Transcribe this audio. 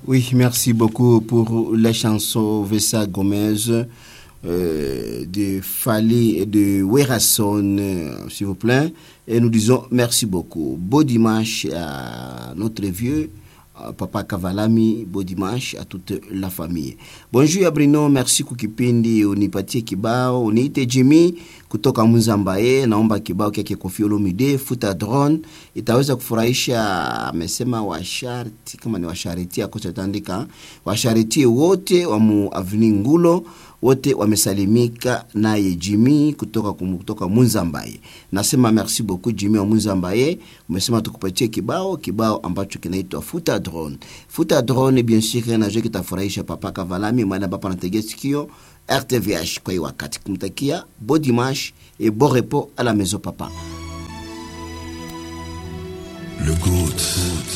Oui, merci beaucoup pour la chanson Vessa Gomez euh, de Fali et de Werason, euh, s'il vous plaît. Et nous disons merci beaucoup. Beau dimanche à notre vieux. Papa Kavalami, beau dimanche à toute la famille. Bonjour Abrino, merci kukipindi unipatie kibao, uniite Jimmy kutoka Mzambaye, naomba kibao kyake Koffi Olomide futa drone itaweza kufurahisha, amesema washarti, kama ni washariti akosatandika washariti wote wa mu Avenue Ngulo wote wamesalimika naye Jimmy kutoka kutoka Munzambaye. Nasema merci beaucoup Jimmy wa Munzambaye, umesema tukupatie kibao kibao ambacho kinaitwa futa drone. Futa drone bien sûr najua kitafurahisha papa Kavalami mwana ambapo anategea sikio RTVH kwa hii wakati, kumtakia bon dimanche et bon repos à la maison papa. Le GOAT